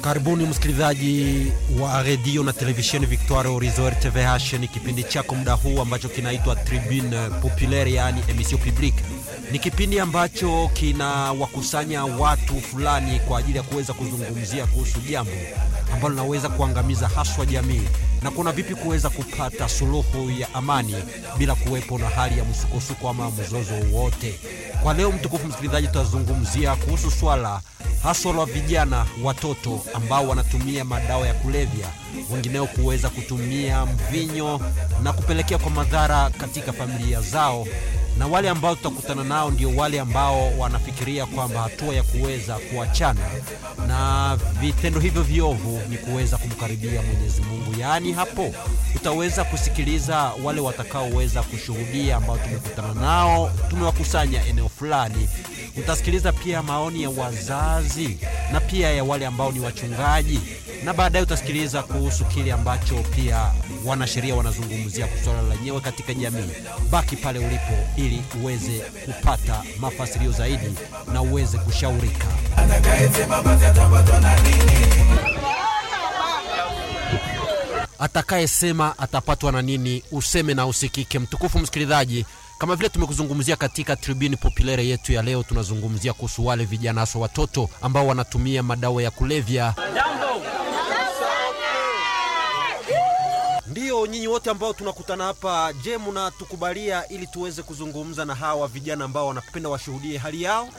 Karibuni msikilizaji wa redio na televisheni Victoire Horizon RTVH. Ni kipindi chako muda huu ambacho kinaitwa Tribune Populaire, yaani emission publique. Ni kipindi ambacho kinawakusanya watu fulani kwa ajili ya kuweza kuzungumzia kuhusu jambo ambalo linaweza kuangamiza haswa jamii na kuna vipi kuweza kupata suluhu ya amani bila kuwepo na hali ya msukosuko ama mzozo wowote. Kwa leo, mtukufu msikilizaji, tutazungumzia kuhusu swala haswa la vijana watoto ambao wanatumia madawa ya kulevya, wengineo kuweza kutumia mvinyo na kupelekea kwa madhara katika familia zao na wale ambao tutakutana nao ndio wale ambao wanafikiria kwamba hatua ya kuweza kuachana na vitendo hivyo viovu ni kuweza kumkaribia Mwenyezi Mungu. Yaani hapo utaweza kusikiliza wale watakaoweza kushuhudia ambao tumekutana nao, tumewakusanya eneo fulani. Utasikiliza pia maoni ya wazazi na pia ya wale ambao ni wachungaji, na baadaye utasikiliza kuhusu kile ambacho pia wanasheria wanazungumzia swala lenyewe katika jamii. Baki pale ulipo ili uweze kupata mafasirio zaidi na uweze kushaurika. Atakayesema atapatwa na nini, useme na usikike. Mtukufu msikilizaji, kama vile tumekuzungumzia katika tribuni populaire yetu ya leo, tunazungumzia kuhusu wale vijana hasa watoto ambao wanatumia madawa ya kulevya. Ndiyo, nyinyi wote ambao tunakutana hapa, je, mnatukubalia ili tuweze kuzungumza na hawa vijana ambao wanapenda washuhudie hali yao?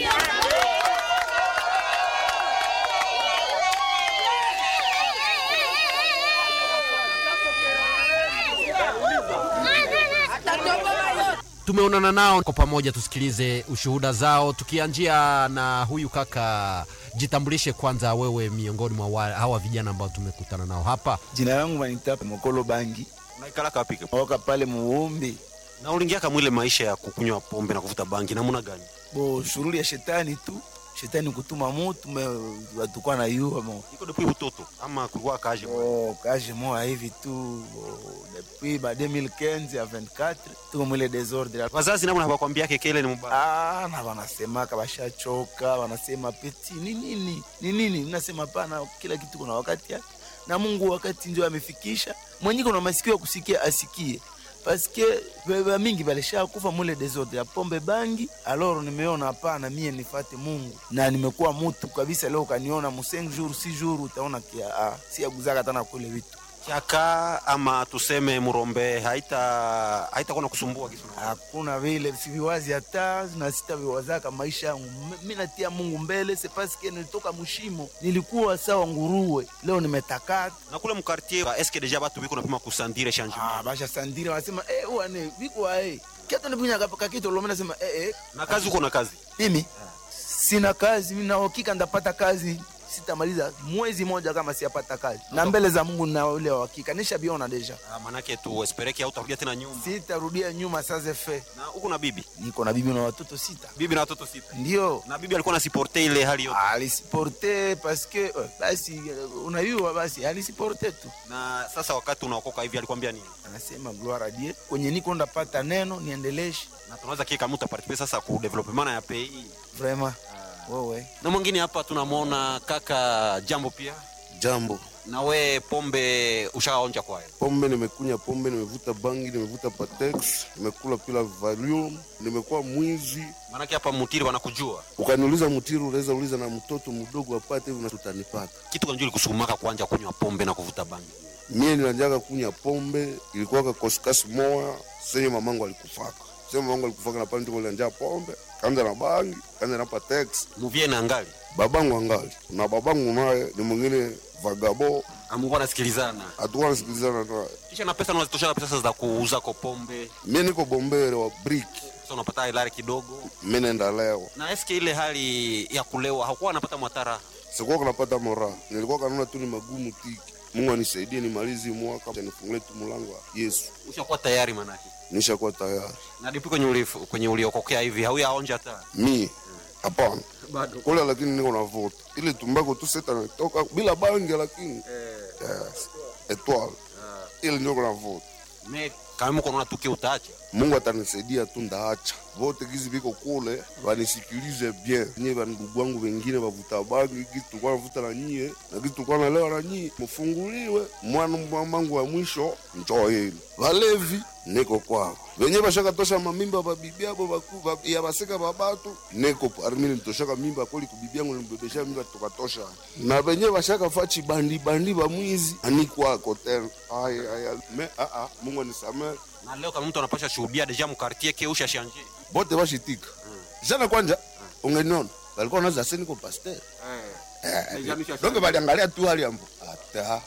Tumeonana nao kwa pamoja, tusikilize ushuhuda zao, tukianjia na huyu kaka. Jitambulishe kwanza, wewe miongoni mwa hawa vijana ambao tumekutana nao hapa. Jina langu Manita Mokolo Bangi, Unaikala kapi? oka pale Muumbi. Na uliingia kama ile maisha ya kukunywa pombe na kuvuta bangi namna gani? Bo shughuli ya shetani tu, shetani kutuma mutu me watukwa na yua mo Iko depuis utoto ama kulikuwa kaje? oh, kaje moa hivi tu bo, depuis ba 2015 a 24 tuko mwile desordre Wazazi namna hawakwambia kekele ni mbaya. Ah, na wanasemaka washachoka, wanasema peti ni nini ni nini, mnasema pana, kila kitu kuna wakati yake, na Mungu wakati ndio amefikisha. Mwenye kuna masikio ya kusikia asikie, paske beba mingi balisha kufa mule desordre ya pombe bangi. Aloro nimeona hapana, mie nifate Mungu na nimekuwa mutu kabisa. Leo kaniona mu 5 jours 6 jours, utaona kia ah, si aguzaka tena kule vitu Chaka ama tuseme murombe haita haitakuwa na kusumbua kitu. hakuna vile siviwazi hata na sitaviwazaka maisha yangu. M- Mi natia Mungu mbele, se paske nilitoka mushimo, nilikuwa sawa nguruwe, leo nimetakata. Na kule mkartier eske deja batu biko napima kusandire changement. Ah, basha sandira wanasema eh, wane viko eh kiatu nipunya kapa kitu lomena nasema eh eh, Na kazi uko na kazi. mimi sina kazi, mimi na hakika ndapata kazi sitamaliza mwezi moja kama siapata kazi, na mbele za Mungu na ule wa hakika nishabiona deja, Ah, manake tu espereke au utarudia tena nyuma. sitarudia nyuma. Sasa fe Na uko na bibi. niko na bibi na watoto sita, Bibi na watoto sita. ndio Na bibi alikuwa anasiporte ile hali yote. alisiporte paske eh, basi eh, unayua basi alisiporte tu Na sasa wakati unaokoka hivi alikwambia nini? anasema gloire a Dieu kwenye niko ndapata neno niendeleshe Na tunaweza kika mtu participer sasa ku development ya pays. vraiment wewe Na mwingine hapa tunamwona kaka Jambo pia. Jambo, Na we pombe ushaonja kwayo? pombe nimekunya pombe, nimevuta bangi, nimevuta patex, nimekula pila valium, nimekuwa mwizi. Maanake hapa mutiri wanakujua Ukaniuliza mtiru, unaweza uliza na mtoto mdogo apate hivi, na tutanipata kitu kanjuli kusumaka kuanja kunywa pombe na kuvuta bangi. mie. Nilianjaga kunya pombe, ilikuwaka koskasi moya senye mamangu alikufaka sema mamangu alikufaka na pale ndiko nilianjaa pombe, kaanza na bangi, kaanza na patex. Muvie na angali Babangu angali na babangu naye ni mwingine vagabo, amukuwa nasikilizana hatukuwa nasikilizana naye. kisha na pesa unazitosha pesa za kuuza ko pombe, Mie niko bombere wa briki, sasa unapata ilari kidogo. mi nenda leo Na eske ile hali ya kulewa hakuwa anapata mwatara sikuwa kanapata mora, nilikuwa kanaona tu ni magumu tiki. Mungu anisaidie nimalizi mwaka nifungulie tu mlango wa Yesu, ushakuwa tayari manake. nishakuwa tayari. Na dipi kwenye uli, kwenye uliokokea hivi hauyaonja hata Mi hapana bado. kule, lakini niko navuta ile tumbako tu seta natoka bila bangi, lakini yes. Etwale ile ndio navuta me kama mko naona tuki utaacha mungu atanisaidia tu ndaacha vote gizi viko kule wanisikilize bien nyie vandugu wangu wengine vavuta bangi gizi tulikuwa navuta na nyie na gizi tulikuwa nalewa na nyie mufunguliwe mwana mwamangu wa mwisho njoo yenu valevi niko kwao venye vashakatosha mamimba vabibi abo vaku- va- ya vaseka vabatu niko parmi nitoshaka mimba kweli kubibi yangu nimbebesha mimba tukatosha na venye vashakafa chibandi bandi vamwizi anikwako tena aya aya me aa mungu anisamee na leo kama mtu anapasha shuhudia deja mkartie keusha shanje bote vashitika jana kwanja ungeniona walikuwa naza se niko pasteur donge valiangalia tu hali ambo ata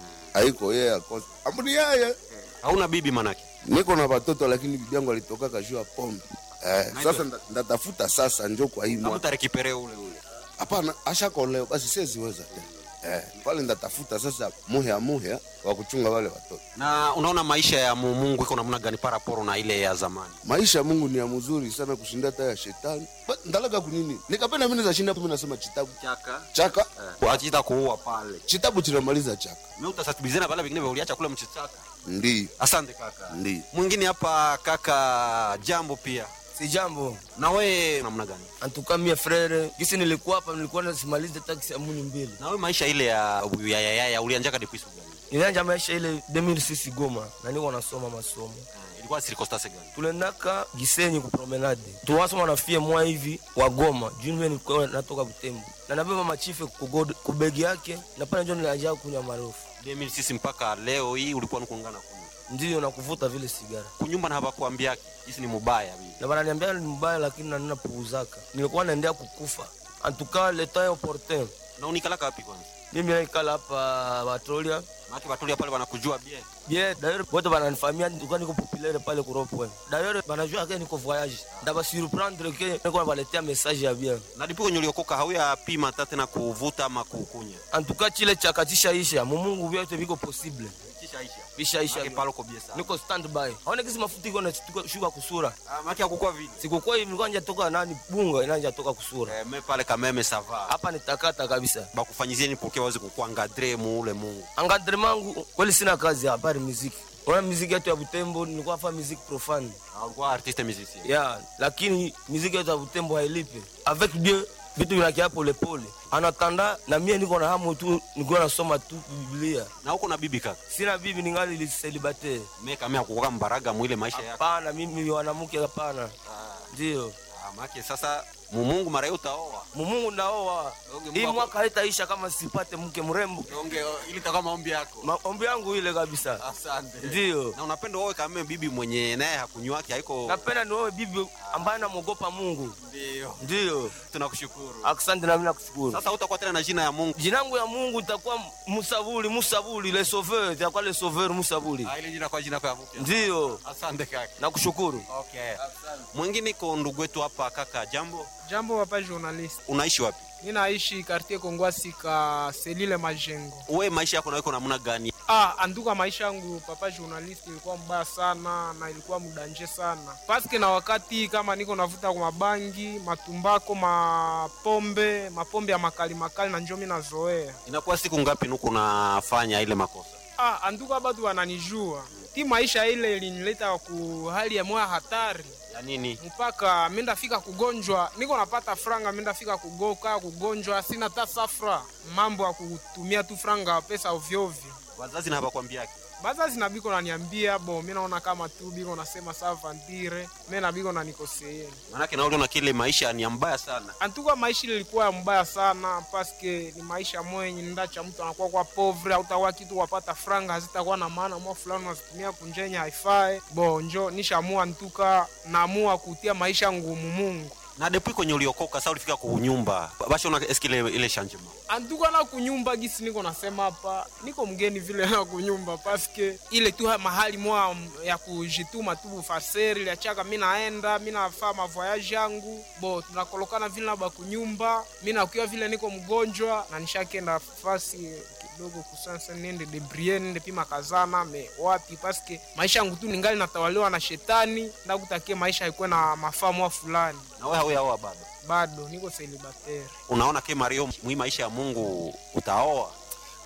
aiko yeye akosa ambuni yeye hauna bibi manake niko na watoto lakini bibi yangu alitoka kajua pombe eh, sasa nda- ndatafuta sasa njo kwa hii na mwaka mtu arekipere ule ule hapana ashakoleo basi siweziweza tena eh, pale ndatafuta sasa muhea muhea wa kuchunga wale watoto na unaona maisha ya mu- mungu iko namna gani paraporo na ile ya zamani maisha ya mungu ni ya mzuri sana kushinda hata ya shetani Ba- ndalaga kunini nikapenda mimi nashinda mimi nasema chitabu chaka chaka kuachita kuua pale chitabu chinamaliza chaka me utasatibizana pale vingine vyauliacha kule mchichaka ndio asante kaka ndio mwingine hapa kaka jambo pia si jambo na we namna gani antuka mie frere gisi nilikuwa hapa nilikuwa nasimaliza taksi ya muni mbili na we maisha ile ya ya ya, ya, ya ulianjaka depuis siku gani nilianja maisha ile 2006 goma na niko nasoma masomo Eh, ilikuwa circonstance gani tulendaka gisenyi kupromenade tuwasoma na fie mwa hivi wa goma juu mie nilikuwa natoka butembo na nabeba machife kugod- kubegi yake na pale njo nilianja kunywa marofu 2006 mpaka leo hii ulikuwa nikungana kunywa ndiyo na kuvuta vile sigara kunyumba na hawakuambiaki jisi ni mubaya vile na bananiambia ni mbaya lakini nanina puuzaka nilikuwa naendea kukufa antuka leta opportun na unikalaka wapi kwanza mimi naikala hapa batolia maki batulia pale wanakujua bie bien d'ailleurs bote bananifamia nilikuwa niko populaire pale kuropwe d'ailleurs banajua ke niko voyage ndaba surprendre ke niko nabaletea message ya bien na dipo kwenye uliokoka hauya pima hata tena kuvuta ama kukunya en tout cas chile chakatisha isha mumungu vyote viko possible kishaisha vishaisha maki palo kobie sana niko standby aone kisi mafuta iko nashuka kusura Ah, maki akukua vile sikukuwa hivi nilikuwa nja toka nani bunga inanja toka kusura eh, me pale kameme sava hapa nitakata kabisa bakufanyizieni poke waweze kukuangadre muule mungu encadrement mangu kweli sina kazi habari muziki ona muziki yetu ya butembo nilikuwa fa muziki profane Ah, ulikuwa artiste musicien ya lakini muziki yetu ya butembo hailipe avec dieu vitu vinakia polepole anatanda na mie niko na hamu tu nikuwa nasoma tu biblia na huko na bibi kaka sina bibi ningali liselibatere me kame akukoka mbaraga mwile maisha yako hapana mimi wanamke hapana ndio ah, maki sasa mumungu mara hiyo utaoa mumungu naoa Okay, hii mwaka- mwaka haitaisha kama sipate mke mrembo onge ili takuwa maombi yako maombi yangu ile kabisa asante ndio na unapenda uoe kame bibi mwenye naye hakunywaki haiko napenda nioe bibi ambaye namwogopa mungu ndio ndio tunakushukuru asante nami nakushukuru sasa utakuwa tena na jina ya mungu jinangu ya mungu itakuwa musabuli musabuli le sauveur itakuwa le sauveur musabuli Ah, ile jina kwa jina kwa mpya ndio asante kaka nakushukuru okay mwingine iko ndugu wetu hapa kaka jambo Jambo papa journalist. unaishi wapi Mimi naishi quartier Kongwasi ka Selile Majengo. we maisha yako naiko namna gani Ah, anduka maisha yangu papa journalist ilikuwa mbaya sana na ilikuwa mudanje sana. Paske na wakati kama niko navuta kwa mabangi, matumbako, mapombe, mapombe ya makali makali na njo mimi nazoea. inakuwa siku ngapi nuko unafanya ile makosa Ah, anduka batu wananijua. Ti maisha ile ilinileta ku hali ya moya hatari. ya nini mpaka minda fika kugonjwa niko napata franga minda fika kugoka kugonjwa sina ta safra mambo ya kutumia tu franga pesa ovyoovyo wazazi na hawakwambiaki bazazi na biko naniambia bo mi naona kama tu biko nasema sa vantire me na biko nanikoseeni manake naoliona kile maisha ni ya mbaya sana antuka maisha ile ilikuwa ya mbaya sana paske ni maisha mwenye ndacha mtu anakuwa kwa povre autakuwa kitu wapata franga hazitakuwa na maana mwa fulani unazitumia kunjenya haifae bo njo nishamua ntuka naamua kutia maisha ngumu mungu na depuis kwenye uliokoka sa ulifika kunyumba bashona eski ile, ile changement antuka na kunyumba gisi niko nasema hapa niko mgeni vile na kunyumba paske ile tu mahali mwa ya kujituma tu bufaseri liachaka mi naenda mi nafaa mavoyage yangu bo tunakolokana vile naba kunyumba mi nakuya vile niko mgonjwa na nishakenda fasi kidogo kusansa nende debrie nende pima kazana me wapi paske maisha yangu tu ningali natawaliwa na shetani ndakutakie maisha haikuwe na mafaa mwa fulani na we hauyaoa bado bado niko selibateri unaona ke mario mwi maisha ya mungu utaoa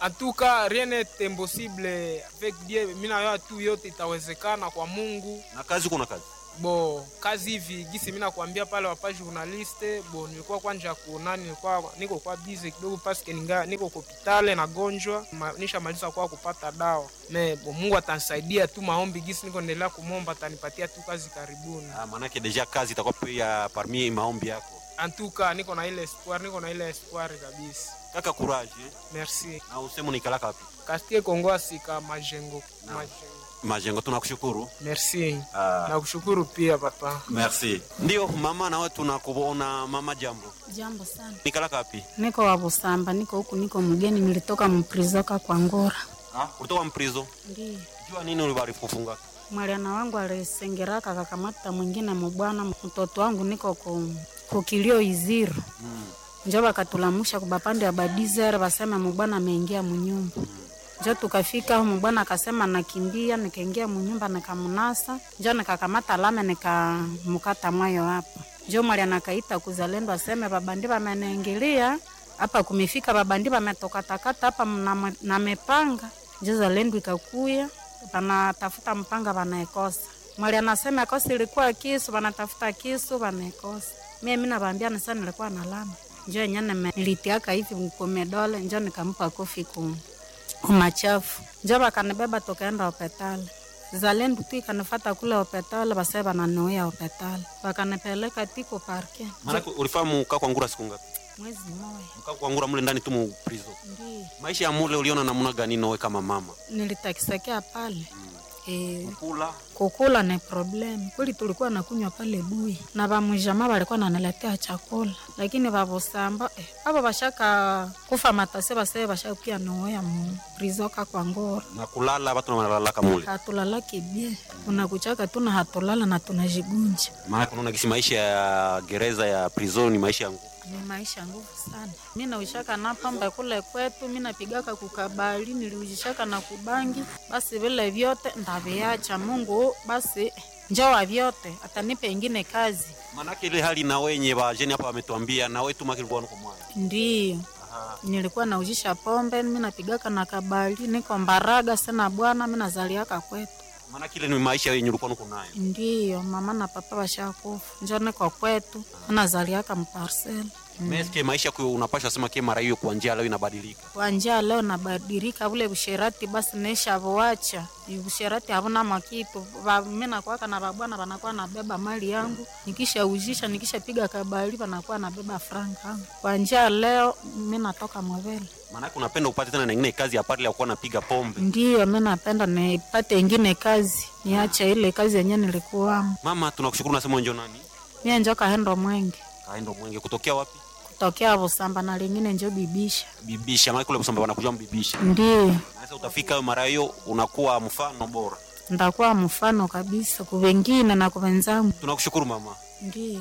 En tout cas, rien n'est impossible avec Dieu. Mimi nayoa tu yote itawezekana kwa Mungu. Na kazi kuna kazi. Bo, kazi hivi gisi mimi nakwambia pale wapa journaliste, bo nilikuwa kwanja kuonani, nilikuwa niko kwa busy kidogo paske ninga niko hospitali na gonjwa, ma, nishamaliza kwa kupata dawa. Me bo Mungu atanisaidia tu maombi gisi niko endelea kumomba atanipatia tu kazi karibuni. Ah, maanake deja kazi itakuwa pia parmi maombi yako. En tout cas, niko na ile espoir, niko na ile espoir kabisa. Kaka courage. eh? Merci. Na useme unikalaka wapi? Kastie Kongo asika majengo. Majengo. Majengo tunakushukuru. Merci. Ah. Nakushukuru pia papa. Merci. Ndio mama, nawe tunakuona mama. Jambo, Jambo sana. nikalaka wapi? Niko wa Busamba, niko huku, niko mgeni, nilitoka mprizoka kwa Ngora. Ah, ulitoka mprizo. Ndiyo Jua nini ulibarifufunga? mwaliana wangu alisengeraka akakamata mwingine mubwana, mtoto wangu niko ku, kukilio iziru Mm. njo bakatulamusha kubapande ya badizere basema mubwana ameingia munyumba njo tukafika hu mubwana akasema nakimbia, nikaingia munyumba nikamunasa, njo nikakamata lame nikamukata mwayo hapa. Njo mwali anakaita kuzalendo aseme babandi bameningilia hapa, kumefika babandi bametokatakata hapa na- na mepanga. Njo zalendo ikakuya banatafuta mpanga banaekosa. Mwali anasema kosi ilikuwa kisu, banatafuta kisu banaekosa. Mie mi nabaambia nisa nilikuwa na lama njo yenye nime- nilitiaka hivi kumedole, njo nikampa kofi ku kumachafu, njo bakanibeba tukaenda hopitali. Zalendu tu ikanifata kule hopitali, base bananiuya hopitali, bakanipeleka tiko parke Maanake ulifahamu mkaa kwa ngura siku ngapi? mwezi moya. Mkaa kwa ngura mule ndani tu mu prizo. Ndi Maisha ya mule uliona namna gani nawe kama mama? nilitakisekea pale e, Kula kukula ni problem kweli, tulikuwa nakunywa pale bui na bamwijama balikuwa naniletea chakula, lakini babusamba eh, abo bashaka kufa matase base bashakuya noya mu prizoka kwa ngora na kulala, watu wanalalaka mule. hatulalaki bie unakuchaka tuna hatulala na tunajigunja Maana unaona kisi maisha ya gereza ya prison ni maisha ya nguvu. ni maisha nguvu sana. Mi naushaka na pamba kule kwetu, mi napigaka kukabali, niliujishaka na kubangi, basi vile vyote ndaviacha. Mungu basi njoa vyote, atanipe ingine kazi. Maanake ile hali na wenye bajeni hapa wametuambia na wewe tu makilikuwa nuko mwana. Ndiyo nilikuwa naujisha pombe, mi napigaka na kabali, niko Mbaraga sena bwana, mi nazaliaka kwetu. Maanake ile ni maisha yenye ulikuwa nuko nayo. Ndiyo mama na papa washakufa, njo niko kwetu, mi nazaliaka mparseli Meske maisha kwa unapasha sema ke mara hiyo kwa njia leo inabadilika. kwa njia leo nabadilika, vule busherati basi nesha voacha busherati havuna makitu Ba- mi nakwaka na babwana banakuwa nabeba mali yangu, nikisha ujisha nikisha piga kabali banakuwa nabeba franga yangu. Kwa njia leo mi natoka Mwevele, Maanake unapenda upate tena na ingine kazi ya pale ya kuwa napiga pombe. ndiyo mi napenda nipate ingine kazi, niache ile kazi yenye nilikuwamo. Mama, tunakushukuru nasema njo nani? Mie njo kahendo mwenge Kaendo mwenge kutokea wapi? kutokea Busamba na lingine njo bibisha, Bibisha, maana kule kusamba wanakuja mbibisha. ndiyo Sasa utafika mara hiyo unakuwa mfano bora. ndakuwa mfano kabisa kuvengine na kuvenzangu, Tunakushukuru mama. ndiyo.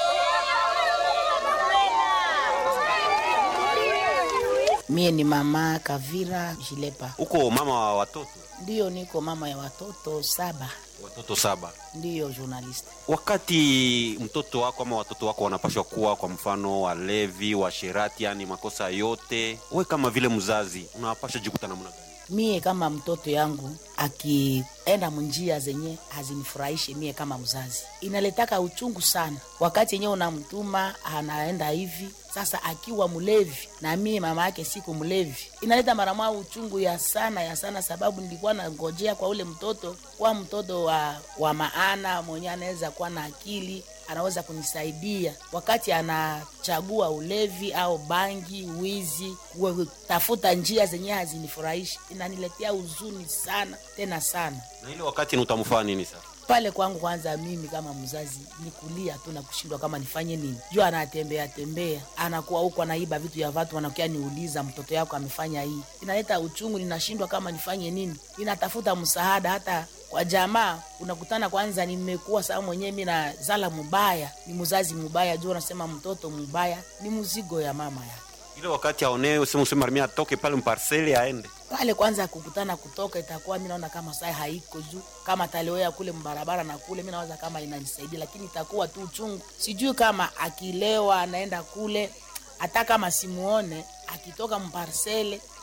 Mie ni mama Kavira Jilepa, Uko mama wa watoto, ndiyo niko mama ya watoto saba, watoto saba. ndiyo journalist. Wakati mtoto wako ama watoto wako wanapashwa kuwa kwa mfano walevi, washerati, yani makosa yote, we kama vile mzazi unawapasha jikuta namna gani? Mie kama mtoto yangu akienda munjia zenye hazinifurahishe, mie kama mzazi inaletaka uchungu sana, wakati yenyewe unamtuma anaenda hivi sasa akiwa mlevi na mie mama yake siku mlevi, inaleta mara moja uchungu ya sana ya sana, sababu nilikuwa nangojea kwa ule mtoto kuwa mtoto wa, wa maana mwenye anaweza kuwa na akili anaweza kunisaidia wakati anachagua ulevi au bangi, wizi, kutafuta njia zenye hazinifurahishi, inaniletea huzuni sana tena sana Na ile wakati ni utamfaa nini sasa? pale kwangu. Kwanza mimi kama mzazi ni kulia tu na kushindwa kama nifanye nini, juu anatembea tembea, anakuwa huko anaiba vitu vya watu, wanakuja niuliza mtoto yako amefanya hii, inaleta uchungu, ninashindwa kama nifanye nini, ninatafuta msaada hata kwa jamaa. Unakutana kwanza, nimekuwa saa mwenyewe mi nazala mubaya, ni mzazi mubaya, juu unasema mtoto mubaya ni mzigo ya mama yake Ile wakati aonewe sema useme armia atoke pale mparseli aende. pale kwanza kukutana kutoka itakuwa mi naona kama saa haiko juu kama talioea kule mbarabara na kule mi nawaza kama inanisaidia lakini itakuwa tu uchungu sijui kama akilewa anaenda kule hata kama simuone akitoka mparsele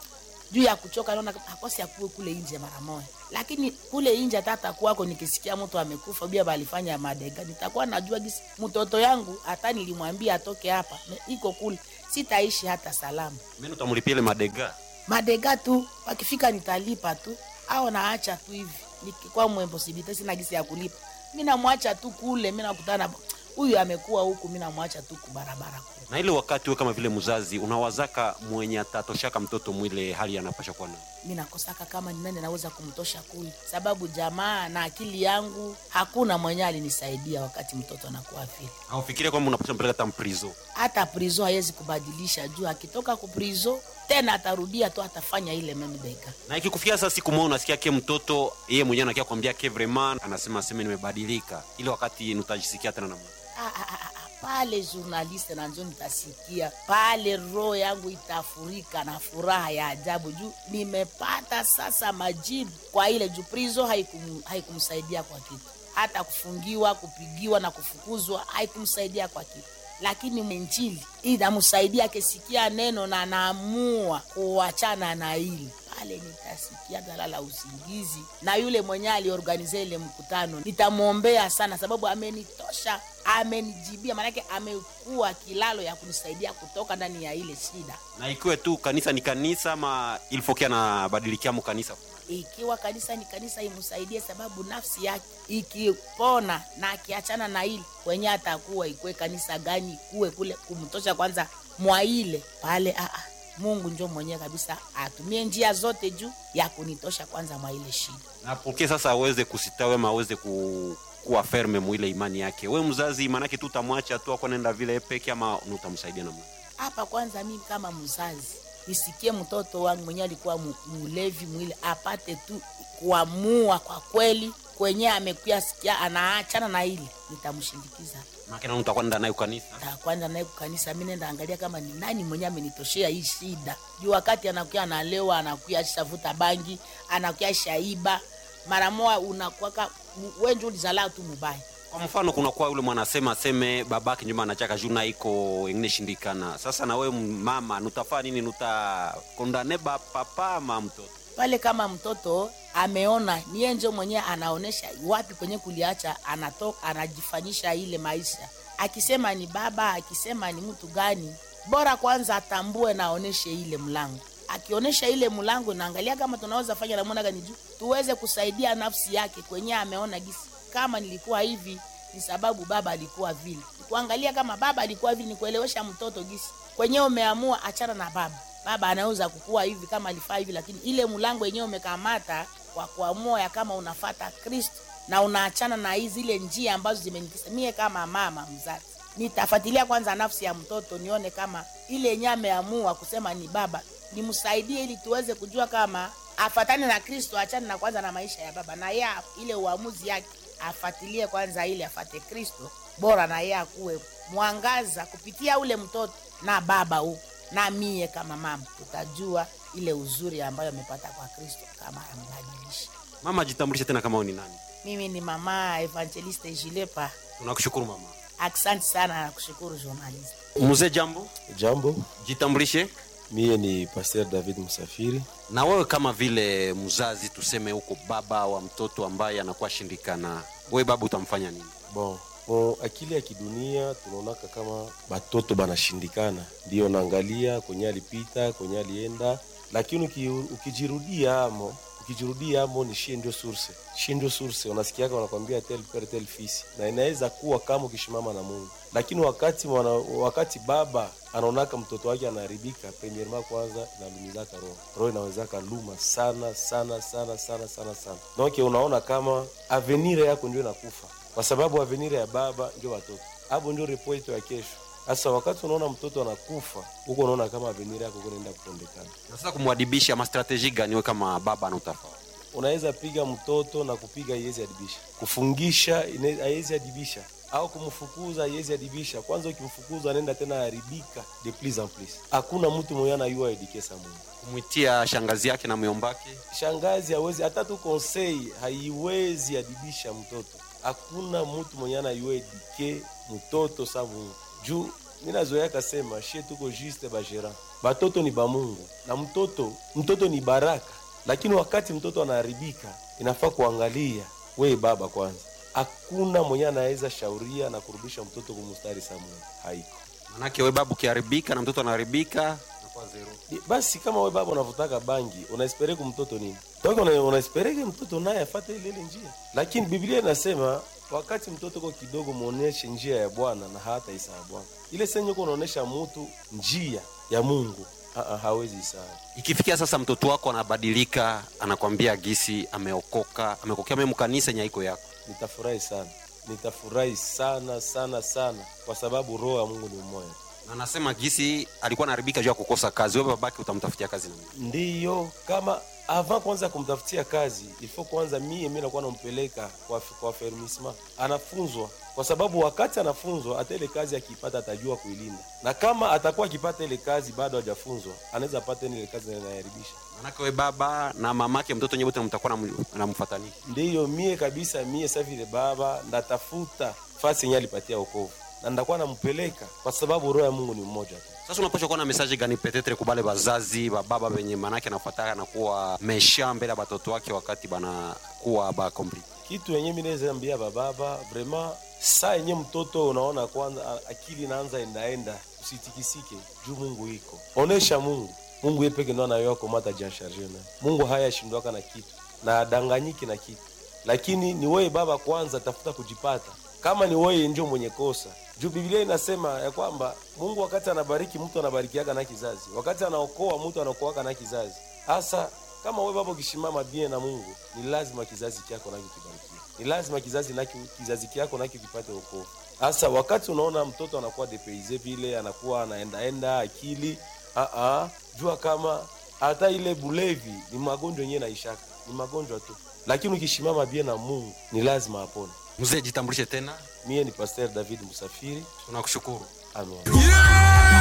juu ya kuchoka naona kama akosi akuwe kule nje mara moja lakini kule nje tata kwako nikisikia mtu amekufa bia balifanya madega nitakuwa najua gisi mtoto yangu hata nilimwambia atoke hapa me- iko kule sitaishi hata salama mimi utamlipia ile madega madega tu wakifika nitalipa tu au naacha tu hivi nikikuwa mwemposibilite sina gisi ya kulipa mi namwacha tu kule mi nakutana huyu amekuwa huku mi namwacha tu kubarabara kule na ile wakati we kama vile mzazi unawazaka mwenye atatoshaka mtoto mwile hali anapasha kuwa nayo mi nakosaka kama ni nani naweza kumtosha kule sababu jamaa na akili yangu hakuna mwenye alinisaidia wakati mtoto anakuwa vile aufikiria kwamba unapasha mpeleka hata mprizo hata prizo hawezi kubadilisha juu akitoka kuprizo tena atarudia tu atafanya ile memdega na ikikufikia sasa siku moja unasikia ke mtoto yeye mwenyewe anakia kwambia ke vraiment anasema aseme nimebadilika ile wakati nutajisikia tena namna Ah, ah, ah, ah, pale journaliste nanjo nitasikia pale roho yangu itafurika na furaha ya ajabu juu nimepata sasa majibu kwa ile juu prizo haikum, haikumsaidia kwa kitu hata kufungiwa kupigiwa na kufukuzwa haikumsaidia kwa kitu lakini injili inamsaidia akisikia neno na naamua kuachana na hili pale nitasikia talala usingizi na yule mwenye aliorganize ile mkutano nitamwombea sana sababu amenitosha amenijibia maanake amekuwa kilalo ya kunisaidia kutoka ndani ya ile shida na ikiwe tu kanisa ni kanisa ama ilfokia anabadilikiamo kanisa ikiwa kanisa ni kanisa imsaidie sababu nafsi yake ikipona na akiachana na ile kwenye atakuwa ikwe kanisa gani kuwe kule kumtosha kwanza mwa ile pale aa, mungu njo mwenyewe kabisa atumie njia zote juu ya kunitosha kwanza mwa ile shida na poke sasa aweze kusitawe ama aweze ku kuwa ferme mwile imani yake we mzazi manake tu utamwacha tu ako naenda vile peke ama utamsaidia namna hapa kwanza mimi kama mzazi nisikie mtoto wangu mwenyewe alikuwa mu- mulevi mwili apate tu kuamua kwa kweli kwenye amekuya sikia anaachana na ile nitamshindikiza makena utakuwa nenda naye kanisa takwenda naye kukanisa mi nenda angalia kama ni nani mwenyewe amenitoshea hii shida juu wakati anakuya analewa anakuya shavuta bangi anakuya shaiba mara moja unakwaka wenje ulizalaa tu mubaya kwa mfano kunakuwa yule mwanasema aseme babake nyuma anachaka juu na iko engine shindikana sasa na wewe mama nutafaa nini nutakondane ba papa ama mtoto pale kama mtoto ameona niye njo mwenyewe anaonesha wapi kwenye kuliacha anatoka anajifanyisha ile maisha akisema ni baba akisema ni mtu gani bora kwanza atambue na aoneshe ile mlango akionyesha ile mlango naangalia kama tunaweza fanya namna gani juu tuweze kusaidia nafsi yake kwenye ameona gisi kama nilikuwa hivi ni sababu baba alikuwa vile kuangalia kama baba alikuwa vile ni kuelewesha mtoto gisi kwenyewe umeamua achana na baba baba anaweza kukua hivi kama alifaa hivi lakini ile mlango yenyewe umekamata kwa kuamua ya kama unafata kristo na unaachana na hizi zile njia ambazo zimenikisa mie kama mama mzazi nitafuatilia kwanza nafsi ya mtoto nione kama ile yenyewe ameamua kusema ni baba nimsaidie ili tuweze kujua kama afatane na kristo achane na kwanza na maisha ya baba na yeye ile uamuzi yake afatilie kwanza ili afate kristo bora na yeye akuwe mwangaza kupitia ule mtoto na baba huku na mie kama mama tutajua ile uzuri ambayo amepata kwa kristo kama ambadilisha mama jitambulishe tena kama wewe ni nani mimi ni mama evangeliste jilepa tunakushukuru mama asante sana na kushukuru journalist mzee jambo Jambo, jitambulishe mie ni Pasteur David Musafiri. na wewe kama vile mzazi tuseme huko baba wa mtoto ambaye anakuwa shindikana we baba utamfanya nini Bon, mo akili ya kidunia tunaonaka kama batoto banashindikana, ndio naangalia kwenye alipita kwenye alienda, lakini uki, ukijirudia amo ukijirudia amo ni shie ndio source, shie ndio source. Unasikiaka wanakwambia tel pere tel fils, na inaweza kuwa kama ukishimama na Mungu, lakini wakati mwana, wakati baba anaonaka mtoto wake anaharibika, premierement kwanza inalumizaka roho, roho inawezaka luma sana sana sana sana sana sana. Donc unaona kama avenir yako ndio inakufa kwa sababu avenir ya baba ndio watoto, hapo ndio repo yetu ya kesho. Sasa wakati unaona mtoto anakufa huko, unaona kama avenir yako kunaenda kupondekana. na sasa kumwadibisha mastrategi gani we kama baba anautafaa Unaweza piga mtoto na kupiga haiwezi adibisha, kufungisha ine- haiwezi adibisha, au kumfukuza haiwezi adibisha. Kwanza ukimfukuza anaenda tena haribika de plus en plus. Hakuna mtu mwenye anayua edikesa Mungu. kumwitia shangazi yake na myombake Shangazi hawezi hata tu konsei haiwezi adibisha mtoto. Hakuna mtu mwenye anayua edike mtoto sa Mungu juu mi nazoea kasema shie tuko juste bajera batoto ni bamungu na mtoto mtoto ni baraka lakini wakati mtoto anaharibika inafaa kuangalia we baba kwanza hakuna mwenye anaweza shauria na kurudisha mtoto kumustari sa mungu haiko manake we babu ukiharibika na mtoto anaharibika inakuwa zero Ni- basi kama we baba unavutaka bangi unaespereke mtoto nini toka una- unaespereke mtoto naye afate ile ile njia lakini biblia inasema wakati mtoto ko kidogo muoneshe njia ya bwana na hata isa ya bwana ile senye uko unaonesha mutu njia ya mungu Aa, hawezi isaa ikifikia sasa mtoto wako anabadilika anakwambia gisi ameokoka amekokea memu kanisa nyaiko yako nitafurahi sana nitafurahi sana sana sana kwa sababu roho ya mungu ni mmoja na anasema gisi alikuwa anaharibika juu ya kukosa kazi wewe babake utamtafutia kazi namna ndiyo kama avant kwanza kumtafutia kazi ilifo kwanza mie mi nakuwa nampeleka kwa, kwa fermisma anafunzwa kwa sababu wakati anafunzwa hata ile kazi akiipata atajua kuilinda na kama atakuwa akipata ile kazi bado hajafunzwa anaweza pata ile kazi na inaharibisha manake we baba na mamake mtoto nyewe mtakuwa namfatania ndiyo mie kabisa mie sa vile baba ndatafuta fasi yenye alipatia okovu na ndakuwa nampeleka kwa sababu roho ya mungu ni mmoja tu sasa unapasha kuwa na mesaje gani petetre kubale bazazi bababa benye manake anafataka nakuwa mesha mbele ya batoto wake wakati banakuwa bakompli kitu yenye mi naweza ambia bababa vraiment saa yenye mtoto unaona kwanza a- akili inaanza endaenda usitikisike juu mungu iko onesha mungu mungu ye peke ndo anayoa mata jansharge naye mungu haya ashindwaka na kitu na adanganyiki na kitu lakini ni wewe baba kwanza tafuta kujipata kama ni wewe ndio mwenye kosa juu biblia inasema ya kwamba mungu wakati anabariki mtu anabarikiaga na kizazi wakati anaokoa mtu anaokoaka na kizazi hasa kama wewe baba ukishimama bien na mungu ni lazima kizazi chako naki kibarikiwe ni lazima kizazi naki, kizazi kyako naki kipate wokovu hasa wakati unaona mtoto anakuwa depeize vile anakuwa anaendaenda akili aa, jua kama hata ile bulevi ni magonjwa yenyewe naishaka ni magonjwa tu lakini ukishimama bien na mungu ni lazima apone mzee jitambulishe tena mie ni pasteur david musafiri tunakushukuru amen